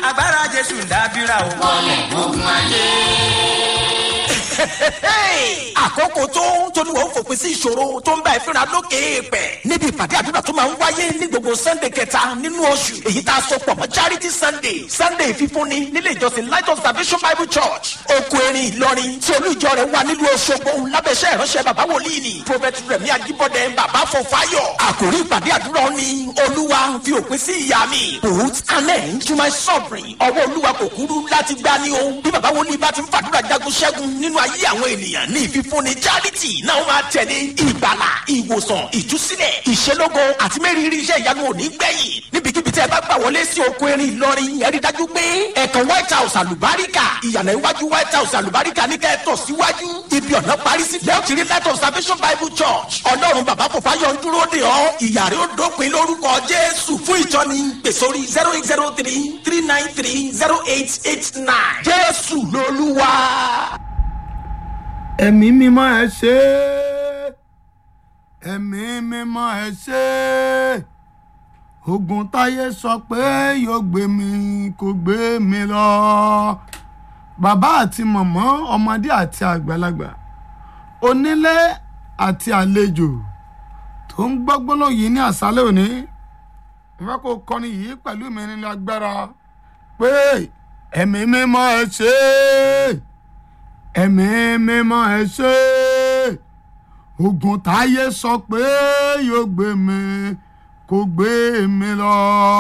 agbára jésù ń dábìrà o. wọlé ogun ayé. àkókò tó tolúwa ó fòpin sí ìṣòro tó ń bá ẹ fínra lókè èèpẹ̀ níbi ìpàdé àdúrà tó máa ń wáyé ní gbogbo sunday kẹta nínú oṣù èyí tá a sọ pọ̀ mọ́ charity sunday sunday fífúnni nílé ìjọsìn light of salvation bible church oko erin ìlọrin tí olú ìjọ rẹ̀ wà nílùú Òṣogbo lábẹ́sẹ̀ ìránṣẹ́ bàbá wòlíì ni prophet rẹ̀mí ajíbọ́dẹ bàbá fọfáyọ̀ àkòrí ìpàdé àdúrà ni olúwa fi òpin sí ìyá mi put an end to my suffering ọwọ́ olúwa kò kúrú láti gbá ní o bí bàbá wòlíì bá ti ń fàdúrà jagun ṣẹ́gun nínú ayé àwọn ènìyàn ní ìfífúnni charity náà máa tẹ̀lé ìgbàlà ìwòsàn ìtúsílẹ̀ ìṣelógo àti mẹ́rìírí iṣẹ́ ìyanu òní gbẹ̀yìn níbikíbi tí ẹ bá gbà wọlé sí oko erin ìlọrin ẹ rí dájú pé ẹ̀kan white house àlùbáríkà ìyànà iwájú white house àlùbáríkà ní kẹ́ẹ̀tọ̀ síwájú ibi ọ̀nà parí sí lẹ́yìn tí rí light of salvation bible church ọlọ́run bàbá fòfáyọ̀ ń dúró de ọ́ ìyàrá ó dópin lórúkọ jésù fún ìjọni pèsòrí zero eight zero three three nine three zero eight eight nine jésù lolúwa. ẹ̀mí mímọ́ ẹ ṣé ẹ̀mí mímọ́ ẹ ṣé ogun táyé sọ pé yóò gbé mi kò gbé mi lọ bàbá àti mọ̀mọ́ ọmọdé àti àgbàlagbà onílé àti àlejò tó ń gbọ́ gbólóhùn yìí ní àṣálẹ́ òní ìfẹ́ kó kọrin yìí pẹ̀lú mi nínú agbára pé ẹ̀mí mímọ́ ẹ ṣé ẹ̀mí mímọ́ ẹ ṣé ogun táyé sọ pé yóò gbé mi kò gbé mi lọ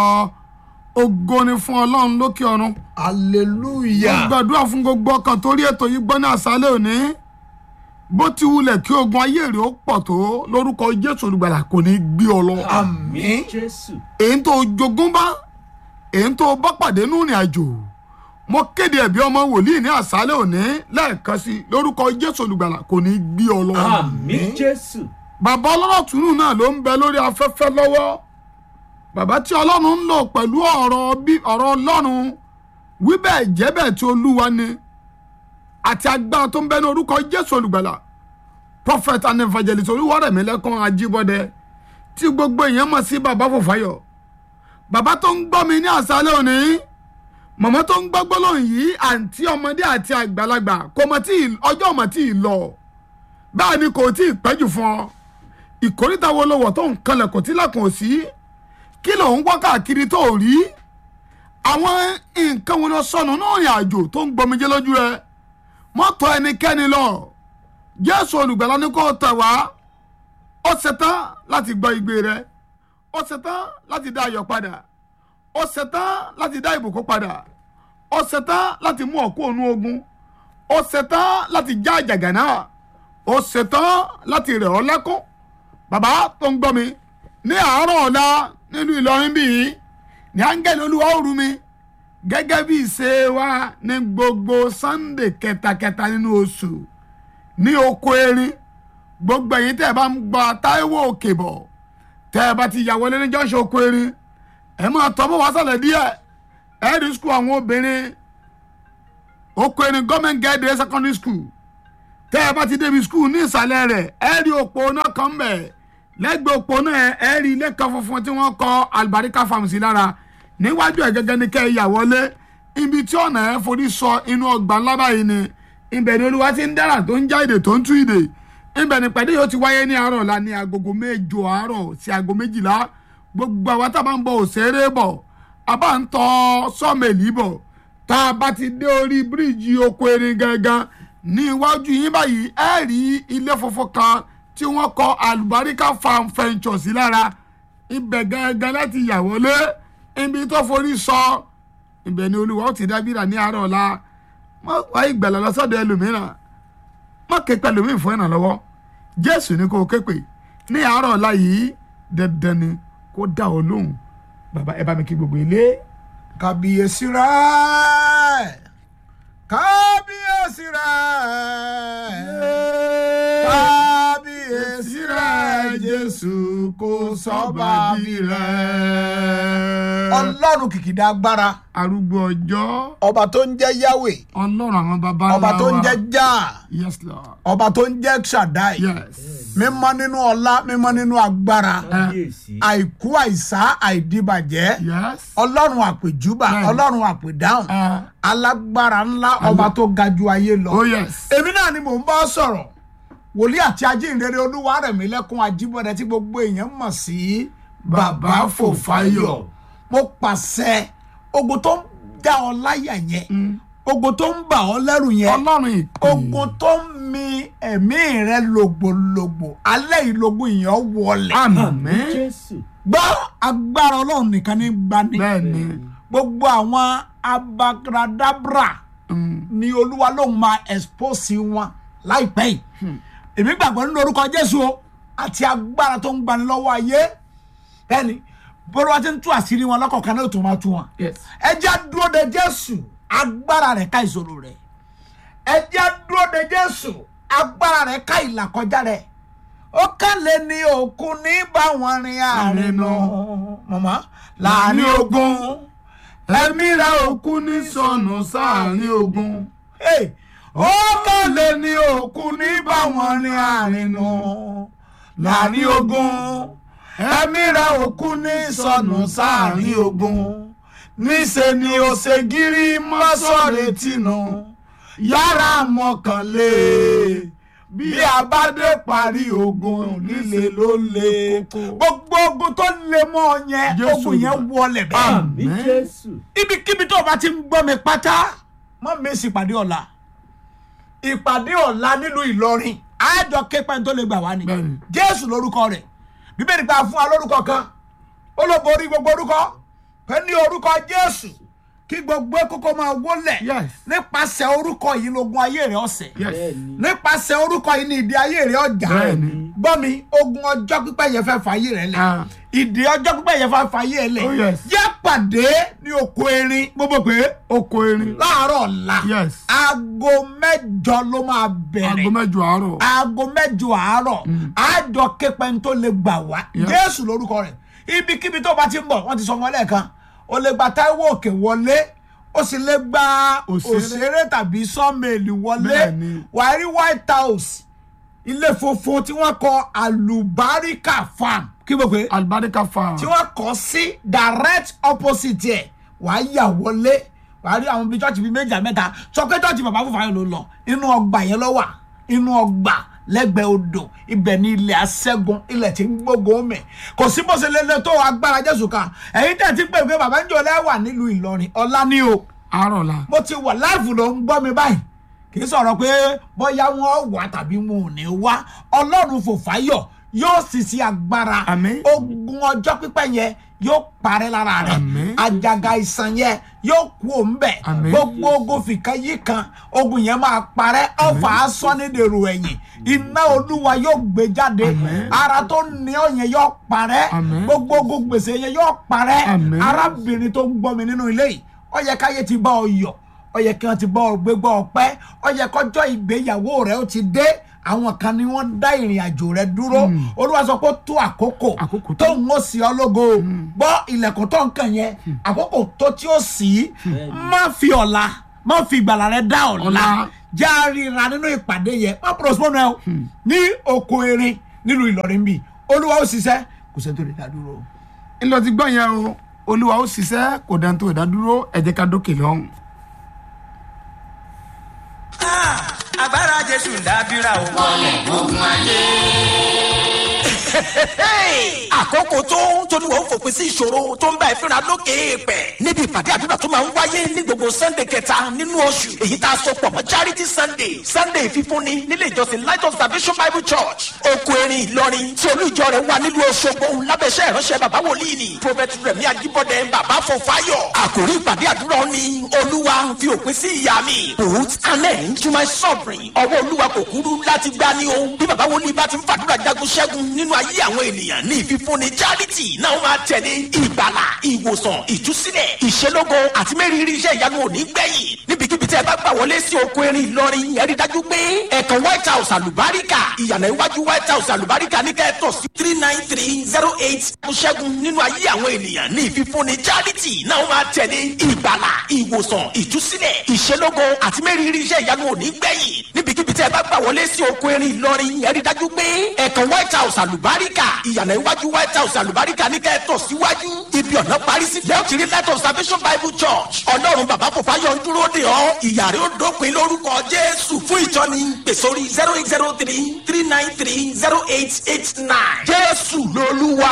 ògo ni fún ọlọ́run lókè ọ̀run mo hallelujah. gbàdúrà fún gbogbo ọkàn torí ètò yìí gbọ́ ní àṣálẹ́ òní bó ti wulẹ̀ kí ogun ayé rẹ̀ ó pọ̀ tó lórúkọ jésù olùgbàlà kò ní gbé ọ lọ àmín. jésù. èyí tó jogún bá èyí tó bá pàdé nínú ìrìn àjò mo kéde ẹ̀bí ọmọ wòlíì ní àṣálẹ́ òní lẹ́ẹ̀kan sí i lórúkọ jésù olùgbàlà kò ní gbé ọ lọ. àmín jésù. bàbá ọlọ́rọ̀ tùnú náà ló ń bẹ lórí afẹ́fẹ́ lọ́wọ́ bàbá tí ọlọ́run ń lò pẹ̀lú ọ̀rọ̀ bí ọ̀rọ̀ ọlọ́run wí bẹ́ẹ̀ jẹ́ bẹ́ẹ̀ tí olúwa ni àti agbára tó ń bẹ ní orúkọ jésù olùgbàlà prophet and evangelist olúwarẹ̀mílẹ́kùn ajíbọ́dẹ tí gbogbo èèyàn mọ̀ sí bàbá fòfáyọ̀ bàbá tó ń gbọ́ mi ní àṣálẹ́ òní màmá tó ń gbọ́ gbólóhùn yìí àǹtí ọmọdé àti àgbàlagbà kò mọ̀ tí ì- ọjọ́ mọ̀ tí ì lọ bẹ́ẹ̀ ni kò tí ì pẹ́jù fún ọ ìkórìtà wo ló wọ̀ tó ń kanlẹ̀ kò tí lẹ́kùn ò sí kí ló ń wá káàkiri tó ò rí àwọn nǹkan wo lọ sọnù náà rìn àjò tó ń gbọmijé lójú ẹ mọ́tò ẹnikẹ́ni lọ jésù olùgbàlà ní kò tẹ̀ wá ó ṣetán láti gbọ́ igbe rẹ ó ṣetán láti dá ayọ̀ padà ó ṣetán láti dá ìbùkún padà ó ṣetán láti mú ọ̀kú ònú ogun ó ṣetán láti já àjàgà náà ó ṣetán láti rẹ̀ ọ́ lẹ́kún bàbá tó ń gbọ́ mi ní àárọ̀ ọ̀la nílùú ìlọrin bíi ní áńgẹ́lì olúwa ó rú mi gẹ́gẹ́ bí ìṣe wa ní gbogbo sunday kẹtakẹta nínú oṣù ní oko erin gbogbo ẹ̀yin tẹ́ ẹ bá ń gba táíwò òkè bọ̀ tẹ́ ẹ bá ti yà wọlé ní jọ́ṣọ̀ oko erin ẹ máa tọ́ bọ̀ wá sálẹ̀ díẹ̀ ẹ rí skul àwọn obìnrin oko erin gọ́ọ̀mẹ̀ntì gẹ́gẹ́ secondary school tẹ́ ẹ bá ti débi skul ní ìsàlẹ̀ rẹ̀ ẹ rí òpó náà kan bẹ̀ lẹ́gbẹ̀ẹ́ òpó náà ẹ rí ilé kan funfun tí wọ́n kọ́ alibarika farm sí lára níwájú ẹ̀ gẹ́gẹ́ ní kẹ́ ẹ yà wọlé ibi tí ọ̀nà ẹ forí sọ inú ọgbà ńlá báyìí ni ibẹ̀ ni olúwa ti ń dára tó ń já èdè tó ń tú ìdè ibẹ̀ ni pẹ̀lú yóò ti wáyé ní àárọ̀ la ní agogo mẹ́jọ àárọ̀ sí aago méjìlá gbogbo àwa tá a bá ń bọ òṣèré bọ̀ a bá ń tọ́ sọ́ọ̀mẹ̀lì bọ̀ tá a bá ti dé orí bíríìjì oko erin gangan ní iwájú yín báyìí ẹ rí ilé funfun kan tí wọ́n kọ́ àlùbáríkà farm ventures sí lára ibẹ̀ gangan láti yà wọlé ibi tó forí sọ ibẹ̀ ni olúwa ó ti dábìrà ní àárọ̀ ọ̀la má wá ìgbàlà lọ́sọ̀dọ̀ ẹlòmíràn má ké pẹ̀lú mi fún ìrànlọ́wọ́ jésù ni kò ké pè ní àárọ̀ ọ̀la yìí dandan ni kó dá ọ lóhùn bàbá ẹ bá mi kí gbogbo ilé. kábíyèsí rẹ̀ kábíyèsí rẹ̀ kábíyèsí rẹ̀ jésù. jésù kò sọ́ba bí rẹ̀. ọlọ́run kìkìdá agbára arúgbó ọjọ́ ọba tó ń jẹ́ yahweh ọlọ́run àwọn baba ńlá wa ọba tó ń jẹ́ jah yes lord ọba tó ń jẹ́ shaddai yes mímọ́ nínú ọlá mímọ́ nínú agbára kábíyèsí àìkú àìsá àìdíbàjẹ́ yes ọlọ́run àpèjúbà Bẹ́ẹ̀ni. ọlọ́run àpèdáhùn Ah. alágbára ńlá ọba tó ga ju ayé lọ. oh yes èmi náà ni mò ń bá sọ̀rọ̀ wòlíì àti ajínrere olúwa rẹ̀ mí lẹ́kún ajíbọ̀dẹ tí gbogbo èèyàn mọ̀ sí bàbá fòfáyọ̀ mo pàṣẹ ogun tó ń dá ọ láyà yẹn ogun tó ń bà ọ lẹ́rù yẹn ọlọ́run ìpè ogun tó ń mi ẹ̀mí rẹ lògbòlògbò alẹ́ ìlógún yẹn wọlé àmín jésù gbọ́ agbára ọlọ́run nìkan ní gbani bẹ́ẹ̀ ni gbogbo àwọn abakradabra ni olúwa lòun máa expose wọn láìpẹ́ yìí èmi gbàgbọ́ nínú orúkọ jésù o àti agbára tó ń gbani lọ́wọ́ ayé bẹ́ẹ̀ni bọ́lá wa ti ń tú àṣírí wọn lọ́kọ̀ọ̀kan náà tó máa tú wọn yes ẹ jẹ́ á dúró de jésù agbára rẹ̀ ká ìṣòro rẹ̀ ẹ jẹ́ á dúró de jésù agbára rẹ̀ ká ìlàkọjá rẹ̀ ó kálẹ̀ ní òkun ní báwọn rin àárín nù mọ̀mọ́ láàrin ogun ẹ̀mí rẹ̀ òkú ní sọnù sáàrin ogun Hey, ó kálẹ̀ ní òkun ní báwọn rin àárín nù láàrin ogun ẹ̀mí rẹ̀ òkun ní sọnù sáàrin ogun níṣẹ́ ni ó ṣe gírí mọ́sọ̀rẹ́ tìǹù yàrá mọ́kànlé bí a bá dé parí ogun líle ló le gbogbo ogun tó le mọ́ ọ yẹn Jésù ogun yẹn wọlé bẹ́ẹ̀ àmì jésù ibikíbi tó o bá ti ń gbọ́ mi pátá mọ́ mi sì ìpàdé ọ̀la ìpàdé ọ̀la nílùú ìlọrin àjọ képa tó lè gbà wá ni Bẹ́ẹ̀ni. jésù lórúkọ rẹ̀ bíbélì gba fún wa lórúkọ kan ó ló borí gbogbo orúkọ pé ní orúkọ jésù kí gbogbo kókó máa wólẹ̀ Yes. nípasẹ̀ orúkọ yìí lógun ayé rẹ̀ ọ̀sẹ̀ yes bẹ́ẹ̀ni nípasẹ̀ orúkọ yìí ní ìdí ayé rẹ̀ ọjà Bẹ́ẹ̀ni. gbọ́ mi ogun ọjọ́ pípẹ́ yẹn fẹ́ fàyè rẹ̀ lẹ̀ Ah. ìdí ọjọ́ pípẹ́ yẹn fẹ́ fàyè rẹ̀ lẹ̀ Oh, yes. yẹ pàdé ní oko erin gbogbo pé oko erin láàárọ̀ ọ̀la Yes. aago mẹ́jọ ló máa aago bẹ̀rẹ̀ mẹ́jọ àárọ̀ aago mẹ́jọ àárọ̀ àjọ képẹ́ tó lè gbà wá Yeah. jésù lórúkọ rẹ̀ ibikíbi tó bá ti ń bọ̀ wọ́n ti sọ wọn lẹ́ẹ̀kan o lè gba táíwò òkè wọlé o sì lè gba Òṣèré. òṣèré tàbí sọ́mẹ̀lì wọlé Bẹ́ẹ̀ni. wàá rí white house ilé funfun tí wọ́n kọ alubarika farm kí mo pè é alibarika farm tí wọ́n kọ́ sí direct opposite ẹ̀ wàá yà wọlé wàá rí àwọn bíi chọ́ọ̀chì bíi méjì àbí mẹ́ta sọ pé chọ́ọ̀chì bàbá fúnfàyàn ló lọ inú ọgbà yẹn ló wà inú ọgbà lẹ́gbẹ̀ẹ́ odò ibẹ̀ ní ilẹ̀ aṣẹ́gun ilẹ̀ tí ń gbógun mẹ́ kò sí bó ṣe lélẹ̀ tó agbára jésù ká ẹ̀yin tẹ̀ ti pè pé bàbá ń jọ lẹ́wà nílùú ìlọrin ọ̀la ni o àárọ̀ la mo ti wà láìfù ló ń gbọ́ mi báyìí kì í sọ̀rọ̀ pé bóyá wọ́n wà tàbí wọn ò ní wá ọlọ́run fòfáyọ̀ yóò sì sí agbára Àmín. ogun ọjọ́ pípẹ́ yẹn yóò parẹ́ lára rẹ̀ Àmín. àjàgà ìsàn yẹn yóò kú òǹbẹ̀ Àmín. gbogbo ogun fìkan yìí kan ogun yẹn máa parẹ́ ọ̀fà asọ́nídèrò ẹ̀yìn iná olúwa yóò gbé jáde Àmín. ara tó ní ọ yẹn yóò parẹ́ Àmín. gbogbo ogun gbèsè yẹn yóò parẹ́ Àmín. arábìnrin tó ń gbọ́ mi nínú ilé yìí ó yẹ káyé ti bá ọ yọ̀ ó yẹ kí wọ́n ti bá ọ gbégbá ọpẹ́ ó yẹ kọjọ́ ìgbéyàwó rẹ ó ti dé àwọn kan ni wọ́n dá ìrìn àjò rẹ dúró olúwa sọ pé ó tó àkókò Àkókò tó. tó ń ó sí ọ lógo gbọ́ ilẹ̀kùn tó ń kàn yẹn àkókò tó tí ó sì má fi ọ̀la má fi ìgbàlà rẹ dá ọ̀la Ọ̀la. já ríra nínú ìpàdé yẹn má postpone ẹ o ní oko erin nílùú ìlọrin bíi olúwa ó ṣiṣẹ́ kò sẹ́ni tó lè dá dúró. ńlọ ti gbọ́ yẹn o olúwa ó ṣiṣẹ́ kò dáńtó ìdádúró ẹ jẹ́ ká dókè lọ́hùn. agbára jésù ń dábìrà o. àkókò tó tóníwọ̀ ń fòpin sí ìṣòro tó ń bá ìfínra lókè èèpẹ̀ níbi ìpàdé àdúrà tó máa ń wáyé ní gbogbo sunday kẹta nínú oṣù èyí tá a sọ pọ̀ mọ́ charity sunday sunday fífúnni nílé ìjọsìn light of salvation bible church oko erin ìlọrin tí olú ìjọ rẹ̀ wà nílùú òṣogbo lábẹ́sẹ̀ ìránṣẹ́ bàbá wòlíì ni prophet rẹ̀mí ajíbọ̀dé bàbá fọfáyọ̀ àkòrí ìpàdé àdúrà ni olúwa fi òpin sí ìyá mi put an end to my suffering ọwọ́ olúwa kò kúrú láti gbá ní o bí bàbá wòlíì bá ti ń fàdúrà jagun ṣẹ́gun nínú ayé àwọn ènìyàn ní ìfífúnni charity náà máa tẹ̀lé ìgbàlà ìwòsàn ìtúsílẹ̀ ìṣelógo àti mẹ́rìírí iṣẹ́ ìyanu òní gbẹ̀yìn níbi níbikíbi tí ẹ bá gbà wọlé sí oko erin ìlọrin ẹ rí dájú pé ẹ̀kan white house àlùbáríkà ìyànà iwájú white house àlùbáríkà ní kẹ́ẹ̀tọ̀ sí three nine three zero eight ṣẹ́gun nínú ayé àwọn ènìyàn ní ìfífúnni charity náà máa tẹ̀lé ìgbàlà ìwòsàn ìtúsílẹ̀ ìṣelógo àti mẹ́rìírí iṣẹ́ ìyanu òní gbẹ̀yìn níbikíbi tí ẹ bá gbà wọlé sí oko erin ìlọrin ẹ rí dájú pé ẹ̀kan white house àlùbáríkà ìyànà iwájú white house àlùbáríkà ní kẹ́ẹ̀tọ̀ síwájú ibi ọ̀nà parí sí lẹ́yìn tí rí light of salvation bible church ọlọ́run bàbá kò fáyọ̀ ń dúró de ọ́ ìyàrá ó dópin lórúkọ jésù fún ìjọni pèsòrí zero eight zero three three nine three zero eight eight nine jésù lolúwa.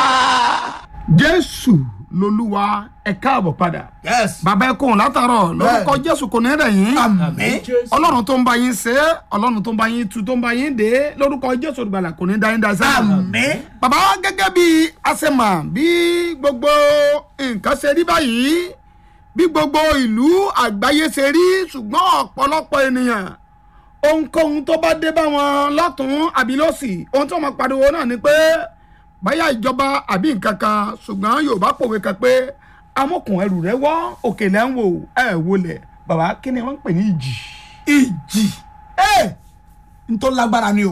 jésù lolúwa ẹ káàbọ̀ padà yes bàbá ẹ kóhùn látàárọ̀ lórúkọ jésù kò ní rẹ̀ yín àmín ọlọ́run tó ń bá yín ṣe é ọlọ́run tó ń bá yín tu tó ń bá yín dé lórúkọ jésù olùgbàlà kò ní dá yín dá sí. àmín bàbá wa gẹ́gẹ́ bí asema bí gbogbo nǹkan ṣe rí báyìí bí gbogbo ìlú àgbáyé ṣe rí ṣùgbọ́n ọ̀pọ̀lọpọ̀ ènìyàn ohunkóhun tó bá dé bá wọn lọ́tún àbí lọ́sì ohun tí wọ́n máa pariwo náà ni pé báyà ìjọba àbí nǹkan kan ṣùgbọ́n yorùbá pòwe kan pé amókùn ẹrù rẹ wọ́ òkè lẹ́ ń wò ẹ̀ wọlé bàbá kí ni wọ́n ń pè ní ìjì. ìjì ẹ n tó lágbára ni o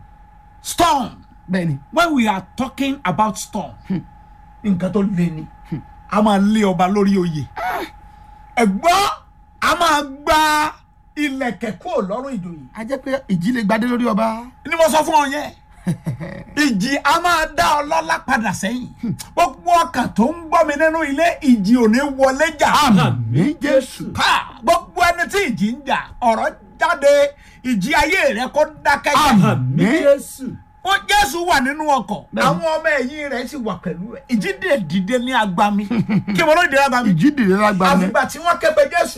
storm bẹ́ẹ̀ni when we are talking about storm nǹkan tó le ni a máa lé ọba lórí oyè ẹ̀gbọ́n a máa gba ilẹ̀kẹ̀ kúrò lọ́rùn ìjòyè a jẹ́ pé ìjì lè gbadé lórí ọba. ni mo sọ fún ọ yẹn ìjì a máa dá ọlọ́lá padà sẹ́yìn gbogbo ọkàn tó ń gbọ́ mi nínú ilé ìjì ò ní wọlé jà àmì jésù. ká gbogbo ẹni tí ìjì ń jà ọ̀rọ̀ jáde ìjì ayé rẹ kó dákẹ́ jẹ́ àmì jésù. ó jésù wà nínú ọkọ̀ Bẹ́ẹ̀ni. àwọn ọmọ ẹ̀yìn rẹ̀ sì wà pẹ̀lú ẹ̀ ìjì dè dìde ní agbami kí mo ló dìde ní agbami ìjì dìde lágbá mi. àfìgbà tí wọ́n ké pe jésù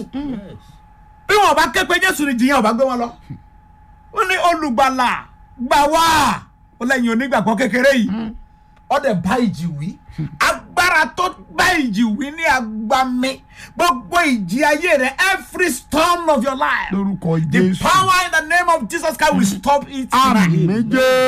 bí wọn bá ké pe jésù ni jìyàn ọba gbé wọn lọ ó ní olùgbàlà gbà wá ó lẹ́yìn onígbàgbọ́ kékeré yìí ọdẹ bá ìjì wí agbára tó bá ìjì wí ní agbami gbogbo ìjì ayé rẹ every storm of your life lórúkọ the jésù. power in the name of jesus christ will stop it tonight àmì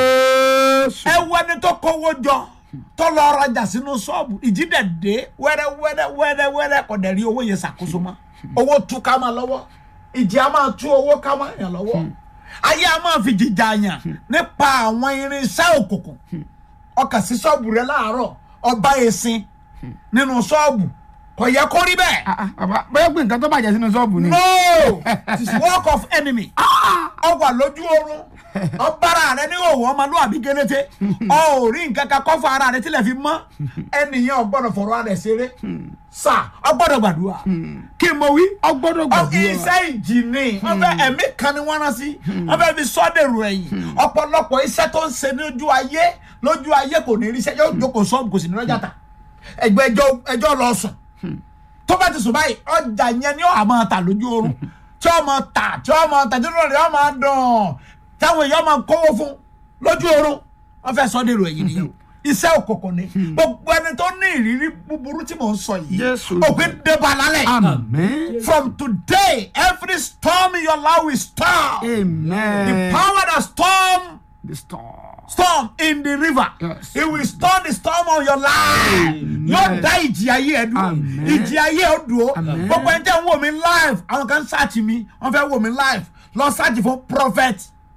jésù. ẹ wo ẹni tó kówó jọ tó lọ rajà sínú ṣọ́ọ̀bù ìjì dẹ̀ dé wẹ́rẹ́ wẹ́rẹ́ wẹ́rẹ́ wẹ́rẹ́ kò dẹ̀ rí owó yẹn ṣàkóso mọ́ owó tú ká máa lọ́wọ́ ìjì á máa tú owó ká máa yàn lọ́wọ́ ayé á máa fi jìjà yàn nípa àwọn irinṣẹ́ òkùnkùn ọkà sí ṣọ́ọ̀bù rẹ láàárọ̀ ọba èsìn nínú ṣọ́ọ̀bù kò yẹ kó rí bẹ́ẹ̀. Ah, ah, bàbá bẹ́ẹ̀ pé nǹkan tó bàjẹ́ sínú ṣọ́ọ̀bù ni. no it is work of enemy ọ wà lójú oorun ọbára rẹ ní òwò ọmọlúwàbí gélété ọ ò rí nǹkan kan kọ́ fún ara rẹ tílẹ̀ fi mọ́ ẹnìyàn ọgbọ́dọ̀ fọ̀rọ̀ ara rẹ̀ ṣeré sà ọgbọ́dọ̀ gbàdúrà kí n mọ wí ọ gbọ́dọ̀ ọ gbàdúrà. iṣẹ́ ìjì ni wọ́n fẹ́ ẹ̀mí kan ni wọ́n rán sí wọ́n fẹ́ fi sọ́dẹ̀rù ẹ̀yìn ọ̀pọ̀lọpọ̀ iṣẹ́ tó ń ṣe lójú ayé lójú ayé kò ní rí iṣẹ́ yóò jókòó sọ́ọ̀bù kò sì ní lọ́jà tà ẹgbẹ́ ẹjọ́ ẹjọ́ lọ sùn tó bá ti sùn báyìí ọjà yẹn ni ó àmọ́ ta lójú oorun tí ó máa tà tí ó máa tà tí ó rẹ̀ ó máa dùn táwọn èèyàn máa kówó fún lójú oorun wọ́n fẹ́ sọ́dẹ̀rù ẹ̀yìn nìyẹn o iṣẹ́ òkùnkùn ni gbogbo ẹni tó ní ìrírí búburú tí mò ń sọ yìí Jésù. òpin débà lálẹ́ àmì. from today every storm in your life will stop. amen. the power that storm the storm. storm in the river Yes. it will storm the storm of your life yóò dá ìjì ayé ẹ dúró Amen. ìjì ayé ẹ dúró Amen. gbogbo ẹni tẹ́ ń wò mí live àwọn kan ṣáàtì mi wọ́n fẹ́ wò mí live lọ ṣáàtì fún prophet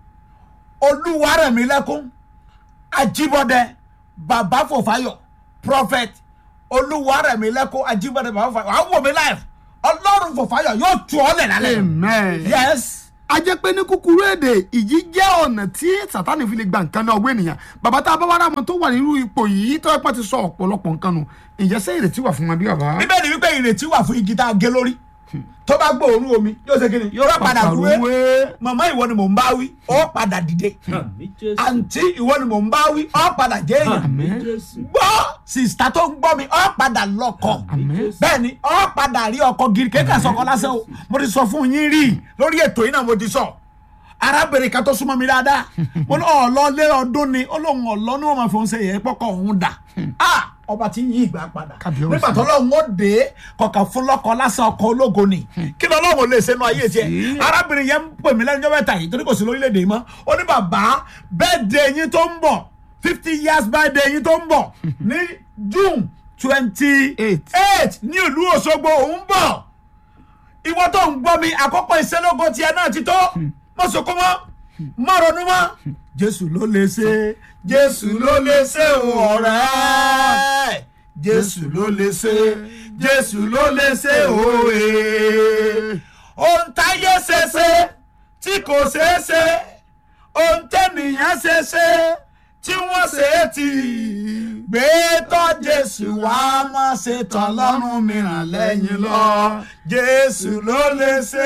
olúwarẹ̀mílẹ́kún ajíbọ́dẹ bàbá fòfáyọ̀ prophet olúwarẹ̀mílẹ́kún ajíbọ́dẹ bàbá fòfáyọ̀ wàá wò mí live ọlọ́run fòfáyọ̀ yóò tú ọ lẹ̀ lálẹ́ amen. yes a jẹ́ pé ní kúkúrú èdè ìjì jẹ́ ọ̀nà tí sátani fi lè gba nǹkan náà ọwọ́ ènìyàn bàbá tá a bá wá rà mọ́ tó wà nínú ipò yìí tó ẹ̀pọ̀ ti sọ ọ̀pọ̀lọpọ̀ nǹkan nù ǹjẹ́ sẹ́ ìrètí wà fún wọn bí bàbá. bíbélì wípé ìrètí wà fún igi tá a gé lórí tó bá gbóòórùn omi yóò ṣe kíni yóò padà rúwé màmá ìwọ ni mò ń bá wí ó padà dìde àǹtí ìwọ ni mò ń bá wí ó padà jẹ́ èèyàn gbọ́ sìsítà tó ń gbọ́ mi ó padà lọ́kọ bẹ́ẹ̀ ni ó padà rí ọkọ gírí kéka sọkọ lásán o mo ti sọ fún yín rí lórí ètò yìí náà mo ti sọ arábìnrin kan tó súnmọ́ mi dáadáa mo ní ọ̀lọ́lé ọdún ni ó lóun ọ̀lọ́ ni wọ́n máa fi òun ṣe yẹ pọ́kọ̀ òun dà Ah, ọba tí ń yí ìgbà padà Kábíyèsí. nígbà tó lọ́hùn ó dé kọ̀ọ̀kan fún lọ́kọ lásán ọkọ̀ ológo ni kí ló lọ́hùn ó lè ṣe nu ayé tiẹ̀ arábìnrin yẹn ń pè mí lẹ́nu ọjọ́ mẹ́ta yìí torí kò sí lórílẹ̀‐èdè yìí mọ́ ó ní bàbá birthday yín tó ń bọ̀ fifty years birthday yín tó ń bọ̀ ní june twenty Eight. eight ní ìlú òṣogbo òun bọ̀ ìwọ tó ń gbọ́ mi àkọ́kọ́ ìṣẹ́lógún tiẹ̀ náà ti tó mọ̀ sọ́kọ́ mọ́ mọ̀ ronú mọ́ jésù ló lè ṣe jésù ló lè ṣe o ọ̀rẹ́ jésù ló lè ṣe jésù ló lè ṣe o ee ohun táyé ṣe ṣe tí kò ṣeé ṣe ohun tẹ́nìyàn ṣe ṣe tí wọ́n ṣe é ti gbé tọ́ jésù wá má ṣe tán lọ́rùn mìíràn lẹ́yìn lọ jésù ló lè ṣe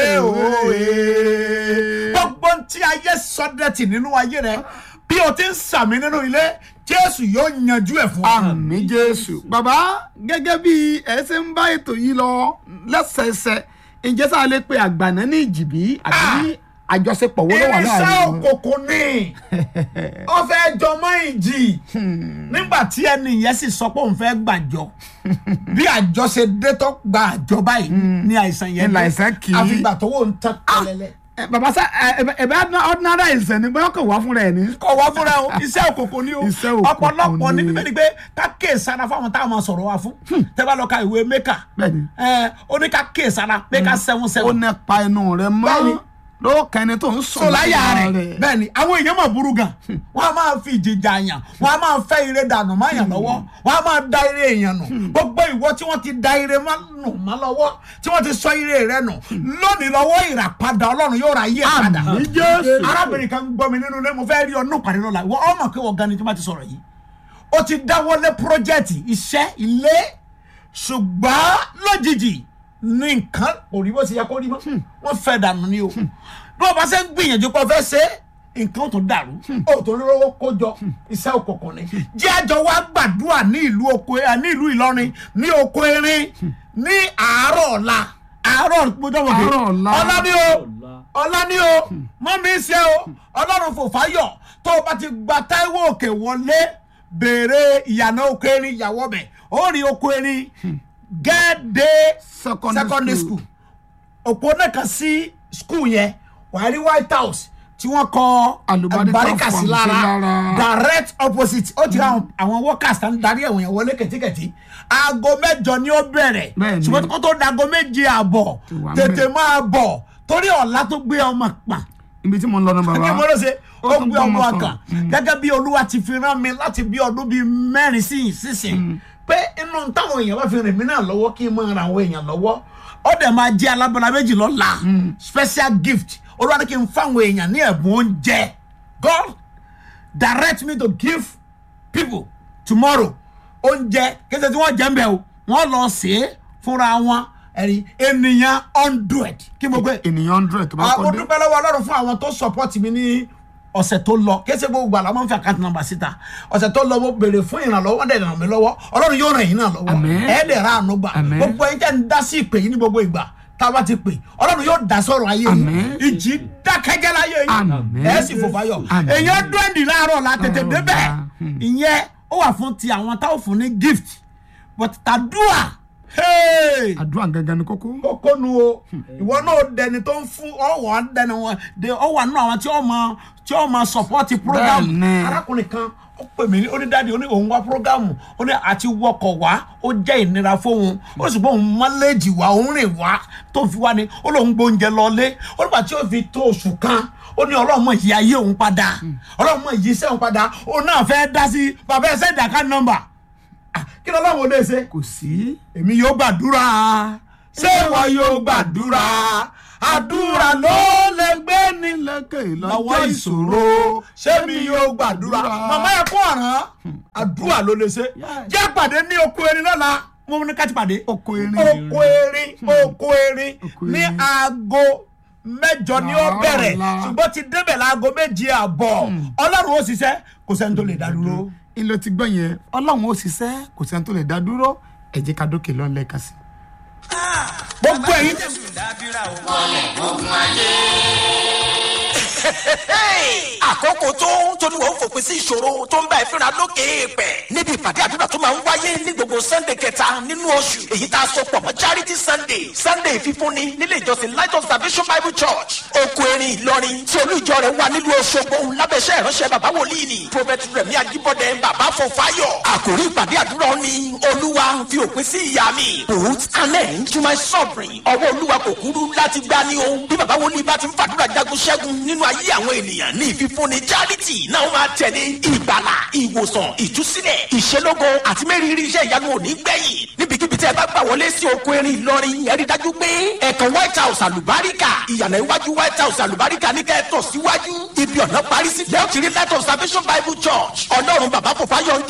òwe. gbogbo tí ayé sọdẹ́tì nínú ayé rẹ bí o ti ń sàmì nínú ilé jésù yóò yanjú ẹ̀ fún ọ. àmì jésù. bàbá gẹ́gẹ́ bí ẹ ṣe ń bá ètò yìí lọ lẹ́sẹẹsẹ ǹjẹ́ sáà lè pe àgbàná ní ìjìbí àbí àjọṣepọ̀ wo ló wà irinṣẹ́ láàrin wọn. òkùnkùn ni ó fẹ́ jọmọ́ ìjì nígbà tí ẹni yẹn sì sọ pé òun fẹ́ gbàjọ bí àjọ ṣe dé tó gba àjọ báyìí ní àìsàn yẹn Ní àìsàn kì í. àfìgbà tó wò ń tán kẹlẹlẹ. Ẹ, bàbá sá ẹ ẹ bẹ ordinary àìsàn ni bóyá kò wá fúnra ẹ ní. kọ̀ wá fúnra o iṣẹ́ òkùnkùn ni o Iṣẹ́ òkùnkùn ọ̀pọ̀lọpọ̀ ní ni. bíbélì pé ká kéè sára fáwọn táwọn máa sọ̀rọ̀ wa fún tẹ́ bá lọ ka ìwé mẹ́kà Bẹ́ẹ̀ni. ẹ ó ní ká kéè sára pé ká sẹ́wọ́n ó sẹ́wọ́n ní pa ẹnu rẹ Bẹ́ẹ̀ni. mọ́ lóòkàn ẹni tó ń sùn sọláyà rẹ bẹ́ẹ̀ ni àwọn èèyàn máa burú gan wọn a máa fi ìjìjà yàn wọn a máa fẹ́ ire dànù má yàn lọ́wọ́ wọn a máa da ire èèyàn nù gbogbo ìwọ tí wọ́n ti da ire má nù má lọ́wọ́ tí wọ́n ti sọ ire rẹ nù lónìí lọ́wọ́ ìràpadà Ọlọ́run yóò ra ayé ẹ̀ padà Àmín Jésù. arábìnrin kan gbọ́ mi nínú ilé mo fẹ́ rí ọdún pàdé lọ́la wọ́n ọmọ pé wọ́n gan ni tí wọ́n ti sọ̀rọ̀ yìí ó ti dáwọ́lé pírójẹ́tì iṣẹ́ ilé ṣùgbọ́n lójijì ní nǹkan kò rí bó ṣe yẹ kó rí mọ́ wọ́n fẹ́ dànù ni o bí wọ́n bá ṣe ń gbìyànjú pé wọ́n fẹ́ ṣe é nǹkan tó dàrú ó tó ní rówó kójọ iṣẹ́ òkùnkùn ni jẹ́ àjọ wa gbàdúrà ní ìlú oko ẹ ní ìlú Ìlọrin ní oko erin ní àárọ̀ ọ̀la àárọ̀ gbọdọ̀ wọ̀dé Àárọ̀ ọ̀la. ọ̀la ni o ọ̀la ni o mọ́ mi ṣe o ọlọ́run fò fáyọ̀ tó o bá ti gba Táíwò òkè wọlé béèrè ìyànà oko erin ìyàwó bẹ̀ ó rí oko erin gẹ́ẹ́dẹ́ Secondary secondary school. school òpó náà kan sí school yẹn wàá rí white house tí wọ́n kọ Àlùbáríkà àlùbáríkà sí fún lára sí lára. direct opposite ó ti rí àwọn- àwọn workers tán darí ẹ̀wọ̀n yẹn wọlé kẹ̀tíkẹ̀tí aago mẹ́jọ ni ó bẹ̀rẹ̀ Bẹ́ẹ̀ni. ṣùgbọ́n kó tó da aago méje àbọ̀ Ti wà tètè ńbẹ̀. máa bọ̀ torí ọ̀la tó gbé ọmọ pa ibi tí mo ń lọ náà kí mo bàbá ló ṣe Ó ó tún gbé ọmọ gbọ́mọ kan kan. gẹ́gẹ́ bí olúwa ti fi rán mi láti bí ọdún bíi mẹ́rin sí ìsinsìn pé inú táwọn èèyàn bá fi rìn mí náà lọ́wọ́ kí n máa ran àwọn èèyàn lọ́wọ́ ó dẹ̀ máa jẹ́ alábọ́lá méjì lọ́la special gift olúwa ní kí n fáwọn èèyàn ní ẹ̀bùn oúnjẹ God direct me to give people tomorrow oúnjẹ kéde tí wọ́n jẹ́ ń bẹ̀ o wọ́n lọ sí é fúnra wọn ẹ̀rí ènìyàn hundred kí mo gbé ènìyàn hundred tó bá àwọn kọ́ dé dúpẹ́ lọ́wọ́ ọlọ́run fún àwọn tó support mi ní ọ̀sẹ̀ tó lọ kése gbogbo àlọ́ máa ń fi àkáǹtì nọ́mbà síta ọ̀sẹ̀ tó lọ mo béèrè fún ìrànlọ́wọ́ wọ́n dẹ̀ ràn mí lọ́wọ́ ọlọ́run yóò ràn yín náà lọ́wọ́ Àmín. ẹ̀ dẹ̀ ra àánú gbà Àmín. gbogbo ẹ̀yin tẹ́ ń dá sí ìpè yín ní gbogbo ìgbà tá a bá ti pè ọlọ́run yóò dá sọ̀rọ̀ ayé yín Àmín. ìjì dákẹ́jẹ́ láyé yín Àmín. ẹ̀ sì fò fáyọ̀ Àmín. èèyàn dúẹ́ndì láàárọ̀ la tètè Ọ̀rọ̀ débẹ̀ dáa. Hmm. ìyẹn ó wà fún ti àwọn táwọn fún ní gift but tàdúà hey àdúrà gangan ni kókó kókó nu o ìwọ náà dẹni tó ń fún ọwọ dẹni wọn de ọwọ nínú àwọn tí ó máa tí ó máa support program Bẹ́ẹ̀ni. arákùnrin kan ó pè mí ó ní dáàdi ó ní òun wá program ó ní àti wọkọ̀ wá ó jẹ́ ìnira fóun ó sì bọ́ òun mọ́lẹ́jì wá òun rìn wá tó fi wá ni ó lóun gbóúnjẹ lọlé ó nígbà tí ó fi tó oṣù kan ó ní ọlọ́mọ yìí ayé òun padà ọlọ́mọ yìí iṣẹ́ òun padà òun náà fẹ́ dá sí bàbá ẹsẹ̀ ìdàkà nọ́mbà Ah, kí ni ọlọ́run ò lè ṣe kò sí èmi yóò gbàdúrà ṣé ìwọ yóò gbàdúrà àdúrà ló lè gbé ní lẹ́kẹ̀ lọ́wọ́ ìṣòro ṣé mi yóò gbàdúrà màmá ẹ̀ kó ọ̀ràn àdúrà ló lè ṣe jẹ́ pàdé ní oko erin lọ́la mo ní ká ti pàdé oko erin oko erin oko erin Oko ní erin. aago mẹ́jọ ni ó Láàárọ̀ bẹ̀rẹ̀ ọ̀la. ṣùgbọ́n ti débẹ̀ láago méje àbọ̀ ọlọ́run ó ṣiṣẹ́ kò sẹ́ni tó lè dá dúró. ilé ti gbọ́ yẹn ọlọ́run ó ṣiṣẹ́ kò sẹ́ni tó lè dá dúró ẹ jẹ́ ká dókè lọ́nlẹ̀ kan sí. gbogbo ẹ̀yin jésù dábìrà o. àkókò tó tóní wọ́n fòpin sí ìṣòro tó ń bá ẹ fínra lókè èèpẹ̀ níbi ìpàdé àdúrà tó máa ń wáyé ní gbogbo gbogbo sunday kẹta nínú oṣù èyí tá a so pọ̀ mọ́ charity sunday sunday fífúnni nílé ìjọsìn light of salvation bible church oko erin ìlọrin tí olú ìjọ rẹ̀ wà nílùú ọ̀ṣọ́gbó lábẹ́sẹ̀ ìránṣẹ́ bàbá wòlíì ni prophet rẹ̀mí ajíbọ́dẹ bàbá fọfáyọ̀ àkòrí ìpàdé àdúrà ni olúwa fi òpin sí ìyá mi put an end to my suffering ọwọ́ olúwa kò kúrú láti gbá ní o bí bàbá wòlíì bá ti ń fàdúrà jagun ṣẹ́gun nínú ayé àwọn ènìyàn ní ìfífúnni charity náà máa tẹ̀lé ìgbàlà ìwòsàn ìtúsílẹ̀ ìṣelógo àti mẹ́rìírí iṣẹ́ ìyanu òní gbẹ̀yìn níbikíbi tí ẹ bá gbà wọlé sí oko erin ìlọrin ẹ rí dájú pé ẹ̀kan white house àlùbáríkà ìyànà iwájú white house àlùbáríkà ní kẹ́ẹ̀tọ̀ síwájú ibi ọ̀nà parí sí lẹ́yìn tí rí light of salvation bible church ọlọ́run bàbá kò fáyọ̀